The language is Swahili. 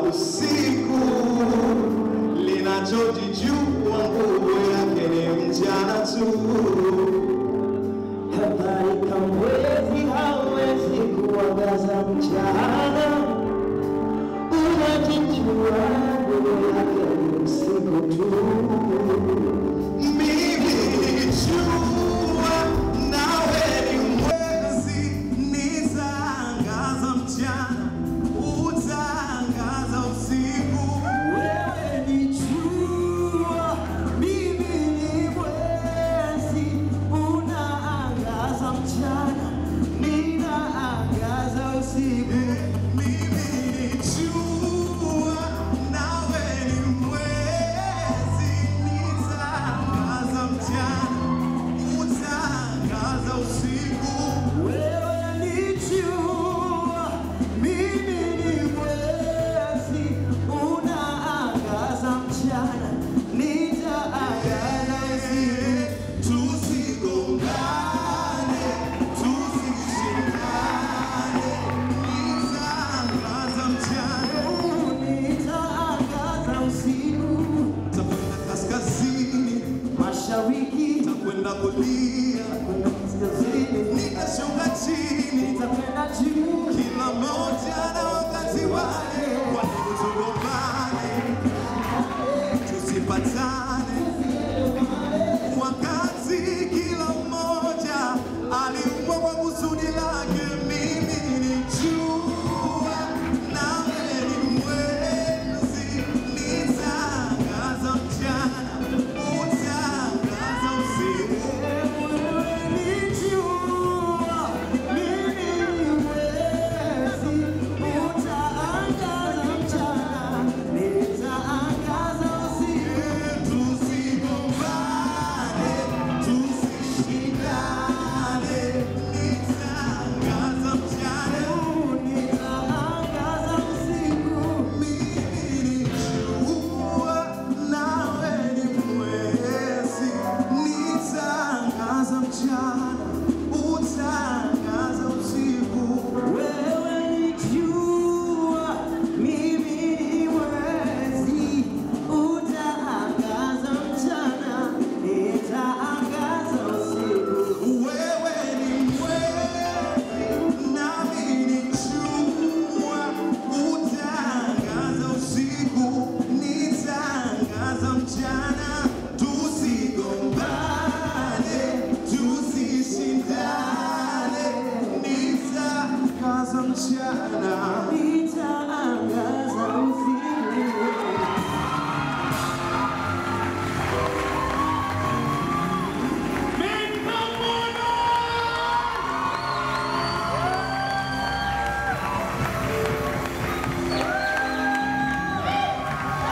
usiku, linachojijua nguvu yake ni mchana tu. Kadhalika mwezi hawezi kuangaza mchana, unajijua nguvu yake ni usiku tu. Mimi ni jua, nawe ni mwezi, nitaangaza mchana, utaangaza usiku. Wewe ni jua, mimi ni mwezi, unaangaza mchana, ninaangaza usiku. Mimi ni jua, nawe ni mwezi, nitaangaza mchana, utaangaza usiku. Wewe ni jua, mimi ni mwezi, unaangaza mchana, nitaangaza usiku. Tusigongane, tusishindane, nitaangaza mchana, Nitaangaza usiku, takwenda kaskazini, mashariki, takwenda kulia, kwenda kaskazini, nitashuka chini, nitakwenda juu. kila moja na wakati wake. Kwa nini tugombane, tusipatane, wakati kila mmoja aliumbwa kwa kusudi lake. Mimi ni jua, nawe ni mwezi, nitaangaza mchana, utaangaza usiku. Wewe ni jua, mimi ni mwezi, utaangaza mchana, nitaangaza usiku. Tusigombane, tusishindane, nitaangaza mchana. Nitaangaza usiku. Mimi ni jua, nawe ni mwezi, nitaangaza mchana, utaangaza usiku. Wewe ni jua, mimi ni mwezi, utaangaza mchana, nitaangaza usiku. Wewe ni mwezi, nami ni jua, utaangaza usiku, nitaangaza mchana. Tusigombane, tusishindane, nitaangaza mchana,